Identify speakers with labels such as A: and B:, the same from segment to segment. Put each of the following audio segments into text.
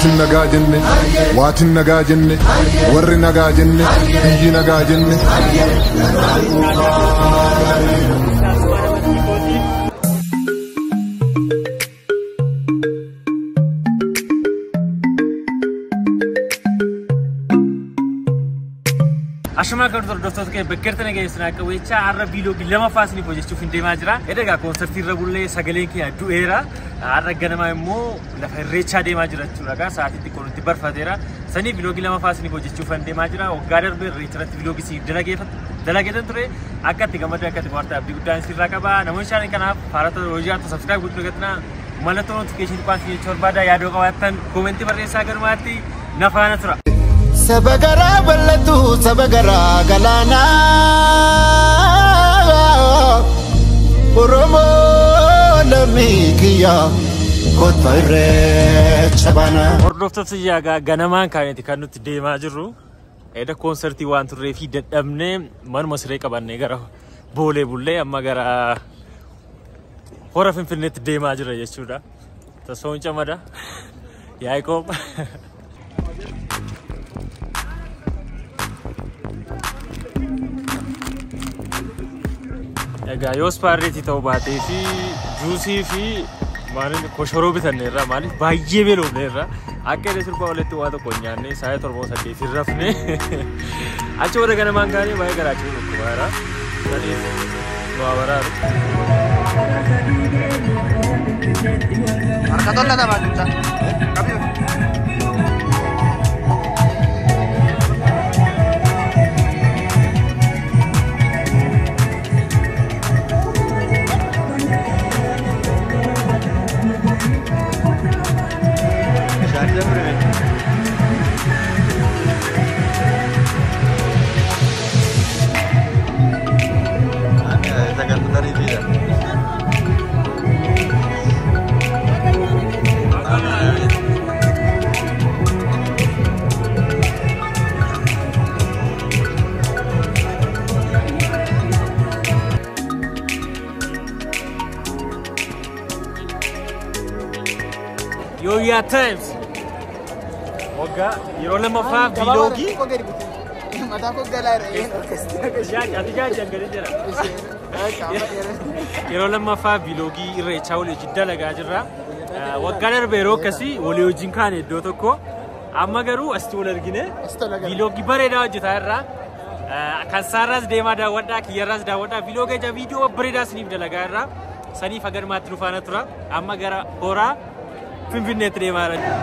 A: waatin nagaa jenne waatin nagaa jenne warri nagaa jenne biyyi nagaa jenne.
B: Ashamaa kan hordoftoota kee bakkeerta nageessan akka weechaa har'a biiloogii lama faasiniif hojjechuuf hin deemaa jira. Edaa koonsartii irra bullee sagaleen keenya du'eera. Har'a ganamaa immoo lafa irreechaa deemaa jira jechuudha. Sa'aatii xiqqoo nutti barfateera. Sanii biiloogii lama faasiniif hojjechuuf hin deemaa jira. Waggaa darbee irreecha irratti biiloogii si dalageetan ture. Akka itti gammadee akka itti bohaartaa abdii guddaan sirraa qaba. Namoonni shaanii kanaaf faarata hojii haatu sabskiraayib gochuu gatina. Mallattoo notifikashinii kwaasii jechuu barbaada. Yaadoo qabaattan koomentii barreessaa galumaatti na faana tura.
C: Saba garaa bal'atu saba garaa galaanaa Oromoo lammii kiyya kotba irreecha baanaa.
B: Hordoftoota iyyaa ganamaan kaaniiti kan nuti deemaa jirru. Edda koonsartii waan turree fi dadhabnee manuma siree qabannee gara boolee bullee amma gara hora finfinneetti deemaa jira jechuudha. Tasoon camada. Yaaqoob. Egaa yoo ispaarreetii ta'uu baatee fi juusii fi maaliin koshoroo bitanneerra maaliif baay'ee beelofneerra akka inni sirba walitti waa tokko hin nyaanne saayii torba saddeet hin rafne achi warra ganamaan gaanii baay'ee garaachuu dhukkubaara saniif nu abaraaru.
D: Harka tola nama jecha.
B: Yooyaa Times waggaa yeroo lammaffaa biiloogii
D: Mataa koo galaa irra
B: ati jaajjan jira. Yeroo lammaffaa biiloogii irreechaa walii wajjin dalagaa jirra. Waggaa darbe yeroo akkasii walii wajjin kaane iddoo tokko. Amma garuu asitti wal argine biiloogii bareedaa hojjetaa irraa. Kan saarraas deemaa daawwadhaa, kiyyarraas daawwadhaa. Biiloogii ija viidiyoo bareedaa isiniif dalagaa irraa. Saniif agarmaatti dhufaana tura. Amma gara horaa Finfinneetti deemaa jira.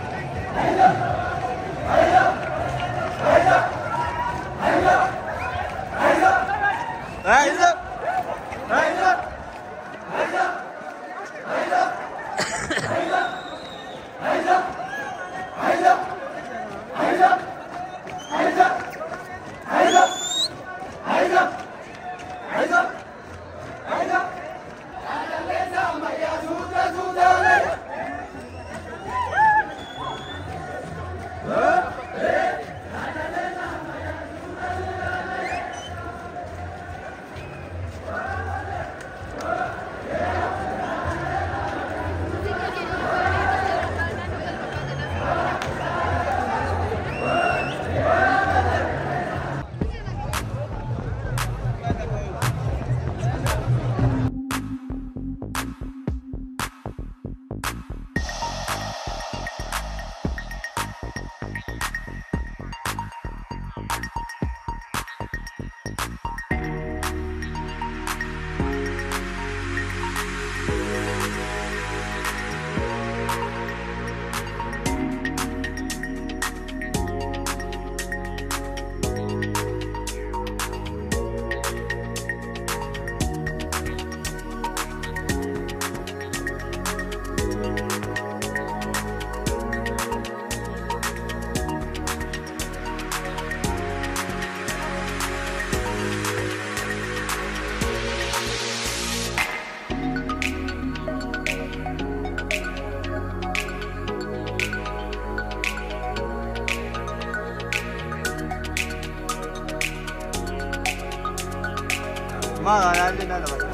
D: Maa yaalli na nama.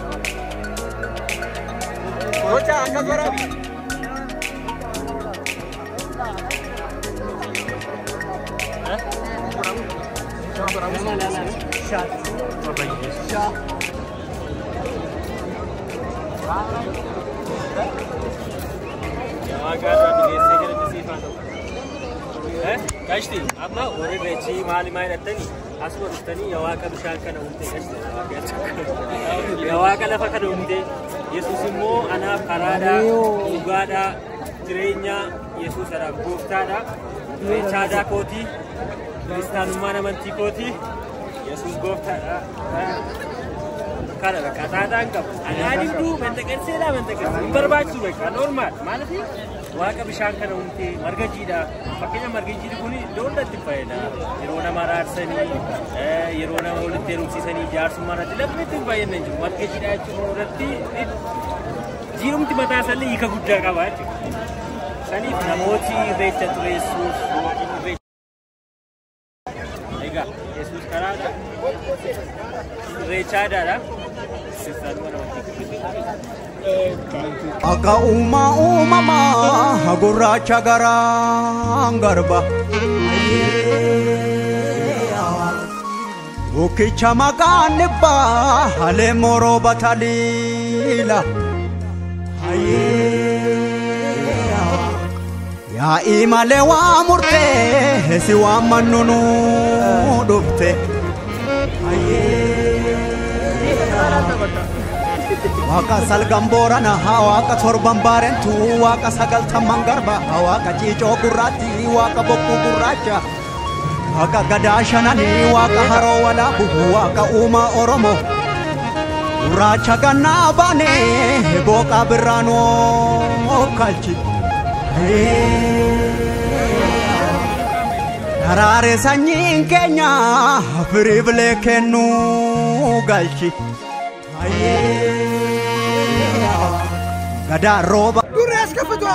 D: Gocha akka gorabi.
B: Gashti, amma warri reechii maali maal hidhattanii asuma dhuftanii yaa waaqa bishaan kana uumte gashti. Yaa waaqa lafa kana uumte Yesuus immoo anaaf karaadhaa, dhugaadhaa, jireenyaa Yesuusadha gooftaadha. Reechaadaa kootii, kiristaanummaan amantii kootii, Yesuus gooftaadha. Kana bakka taataan qabu. Anaan hinduu manxaqarseedhaa manxaqarsee hin barbaachisu bakka normaal maaliif waaqa bishaan kana uumtee marga jiidhaa fakkeenya marga jiidhi kun iddoo hundatti fayyada yeroo nama araarsanii yeroo nama walitti heerumsiisanii jaarsummaa irratti lafni itti fayyadna jiru marga jiidhaa jechuun irratti jiirumti mataa isaanii hiika guddaa qaba jechuudha. Saniif namooti irreecha tureessuuf yookiin irreecha Egaa Yesuus karaa irreechaa aadaadha. Kiristaanuma namooti.
E: Akka uumaa uumamaa gurraacha garaan garba. Bukkicha maqaan dhibbaa halee moroo bataliila. Yaa'ii malee waa murtee si waan mannunu dhufte. Waaqa salgan boorana waaqa torban baarentu waaqa sagaltamman garba waaqa ciicoo gurraatti waaqa bokkuu gurraacha waaqa gadaa shananii waaqa haroo walaabu waaqa uumaa oromoo gurraacha gannaa baane booqaa birraanoo kalchi. Daraare sanyiin keenya firii bilee kennuu galchi. Gadaa rooba.
D: Durees kafatu.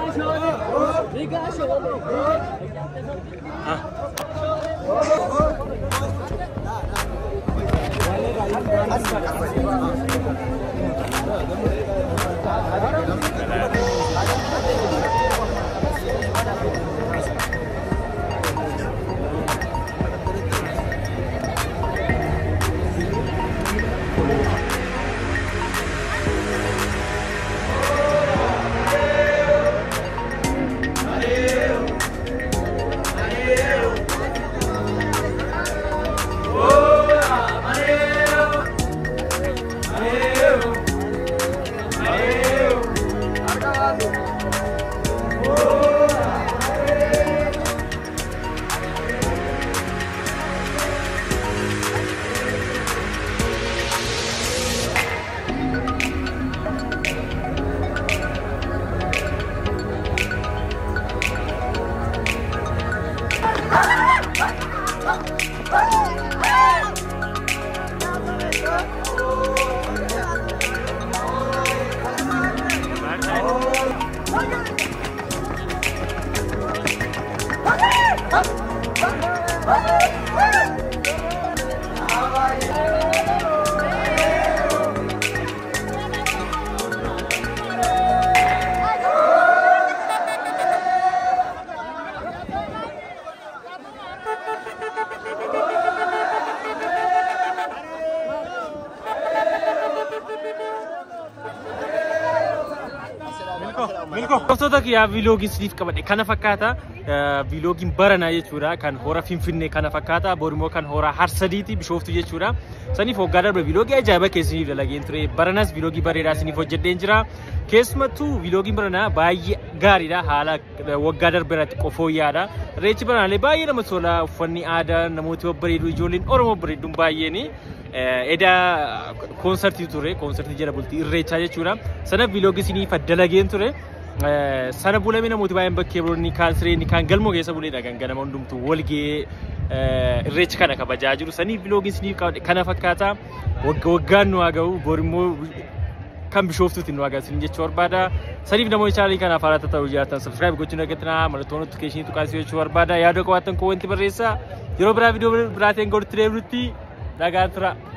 B: Hordoftoota kiyyaa viiloogii isiniif qabadhe kana fakkaata. Viiloogiin baranaa jechuudha kan hora Finfinnee kana fakkaata. Borimmoo kan hora Harsadiiti Bishooftu jechuudha. Saniif waggaa darbe viiloogii ajaa'iba keessaniif dalageen ture. Baranas viiloogii bareedaa isiniif hojjedheen jira. Keessumattuu viiloogii baranaa baay'ee gaariidha. Haala waggaa darbe irratti qofooyyaadha. Irreechi baranaalee baay'ee namatti tola. Uffanni aadaa namooti babbareedu ijoolleen Oromoo bareedduun baay'een edaa koonsartii ture. Koonsartii jala bultii irreechaa jechuudha. Sana viiloogii isiniif dalageen ture. sana bulamee namooti baay'een bakkee biroonni kaan sireenni kaan galmoo keessa buleedha kan ganama hundumtu walgee irreecha kana kabajaa jiru saniif viiloogiin isiniif qabadhe kana fakkaata wagga waggaan nu haa ga'u borimmoo kan bishooftuutiin nu haa ga'u jechuu barbaada saniif namoonni chaanalii kanaaf haala ta'uu jiraatan sabskiraayib gochuun argatanaa mallattoo notifikeeshinii tuqaasii jechuu barbaada yaada qabaattan koo wanti barreessaa yeroo biraa viidiyoo biraatiin godhutti deebinutti nagaan tura.